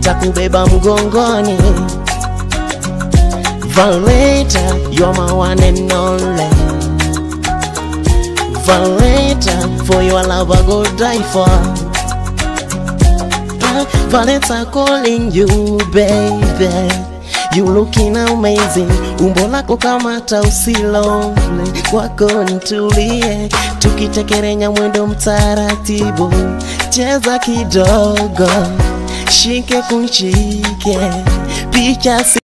nitakubeba mgongoni. Valeta, you're my one and only. Valeta, for your love I go die for. Ah, Valeta calling you baby. You looking amazing, umbo lako kama tausilole, kwako nitulie, tukitekerenya mwendo mtaratibu, cheza kidogo, shike kunshike, picha si